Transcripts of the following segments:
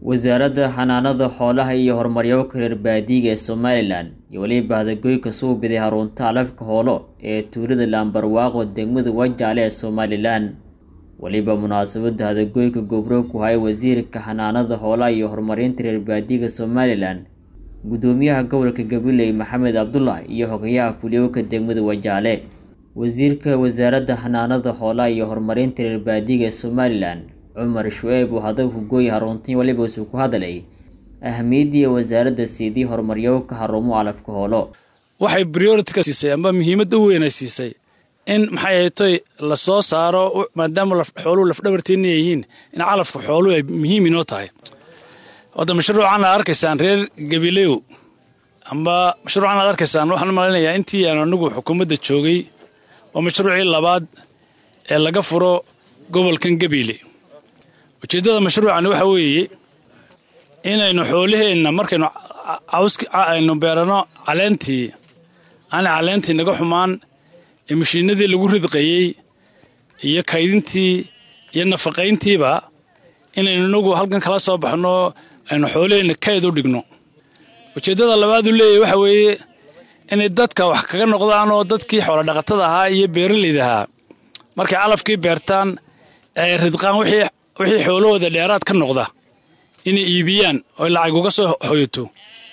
wasaaradda xanaanada xoolaha iyo horumaryooka reer baadiyiga ee somalilan iyo weliba hadagoyka suubiday harunta alafka hoolo ee tuulada laambarwaaqo degmada wajaale ee somalilan weliba munaasabadda hadagoyka gobroog ku hayay wasiirka xanaanada xoolaha iyo horumarinta reer baadiyiga somalilan guddoomiyaha gobolka gabiley maxamed cabdullah iyo xogayaha fulyooka degmada wajaale wasiirka wasaaradda xanaanada xoolaha iyo horumarinta reer baadiyiga ee somalilan cumar shuceeb oo hadaga hugooye haruntii waliba isuu ku hadalay ahamiyaddii wasaaradda siidii horumaryooka harumo alafka hoolo waxay priority ka siisay amba muhiimadda u weyn ay siisay in maxay ahaytoy la soo saaro maadaama xooluhu lafdhabarteenna yihiin in calafka xooluhu ay muhiim inoo tahay hadda mashruucan aad arkaysaan reer gabilew amba mashruucan aad arkaysaan waxaan malaynayaa intii aan anigu xukuumadda joogay waa mashruucii labaad ee laga furo gobolkan gabiile ujeeddada mashruucani waxa weeye inaynu xoolaheenna markaynu aynu beerano caleentii aanay caleentii naga xumaan ee mashiinadii lagu ridqayey iyo kaydintii iyo nafaqayntiiba inaynu inagu halkan kala soo baxno aynu xoolaheenna kayd u dhigno ujeeddada labaadu leeyahy waxa weeye inay dadka wax kaga noqdaan oo dadkii xoolodhaqatada ahaa iyo beeralayda ahaa markay calafkii beertaan ay ridqaan wixii xoolahooda dheeraad ka noqda inay iibiyaan oo lacag uga soo hoyato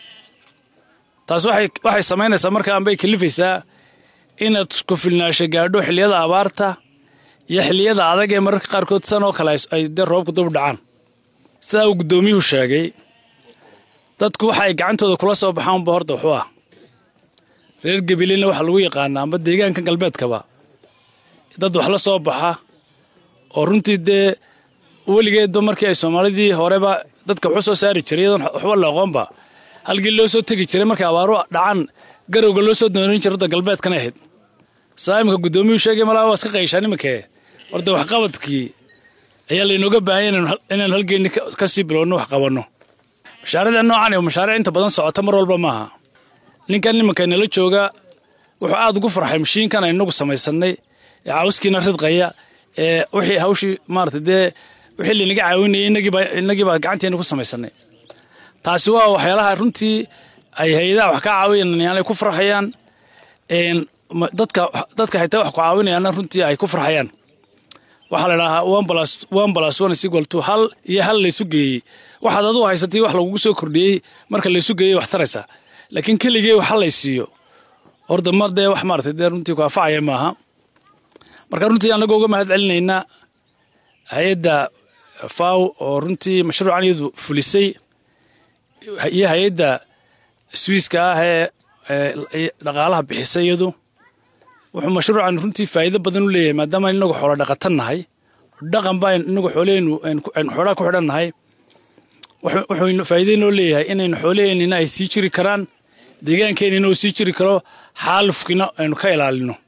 taas waxay samaynaysaa markaanbay kalifaysaa inaad ku filnaasho gaadho xilliyada abaarta iyo xilliyada adag ee mararka qaarkood san oo kale ay dee roobku dub dhacaan sidaa uu guddoomiyuhu sheegay dadku waxa ay gacantooda kula soo baxaanba horta wuxuu ah reer gabileyna waxaa lagu yaqaanaa amba deegaanka galbeedkaba dad wax la soo baxa oo runtii dee weligeedba markii ay soomaalidii horeba dadka waxu soo saari jiray iyadoon waxba la aqoonba halkii loo soo tegi jiray markay abaaru dhacaan garowga loo soo doonarin jiray wadda galbeedkana ahayd saa imika guddoomiyuhu sheegay malaa waa iska qayshaan iminkee horta waxqabadkii ayaa laynooga baahanya inaynu halgeenni ka sii bilowno wax qabanno mashaariicda noocan ee mashaariic inta badan socota mar walba maaha ninkan nimanka nala jooga wuxuu aad ugu farxay mashiinkan aynu inagu samaysannay ee cawskiina ridqaya ee wixii hawshii maarata dee wixii laynaga caawinayay inagii baa gacanteena ku samaysanay taasi waa waxyaalaha runtii ay hay-adaha wax ka caawinayaan ay ku farxayaan dadka dadka xitaa wax ku caawinayaana runtii ay ku farxayaan waxaa la idhahaa one plus one plus one is equal to hal iyo hal laysu geeyey waxaad aduu haysatay wax lagugu soo kordhiyey marka laysu geeyey wax taraysaa laakiin keligee wax hal lay siiyo horda mar dee wax maarata dee runtii ku anfacaya maaha marka runtii annagoo uga mahad celinaynaa hay-adda faw oo runtii mashruucan iyadu fulisay iyo hay-adda swiiska ah ee dhaqaalaha bixisay iyadu wuxuu mashruucan runtii faa'iido badan u leeyahay maadaama inagu xoolo dhaqatan nahay dhaqan baa inagu xoolaheennu aynu xoolaha ku xidhan nahay wuxuu faa'iido inoo leeyahay inaynu xoolaheennina ay sii jiri karaan deegaankeenina uu sii jiri karo xaalufkiina aynu ka ilaalino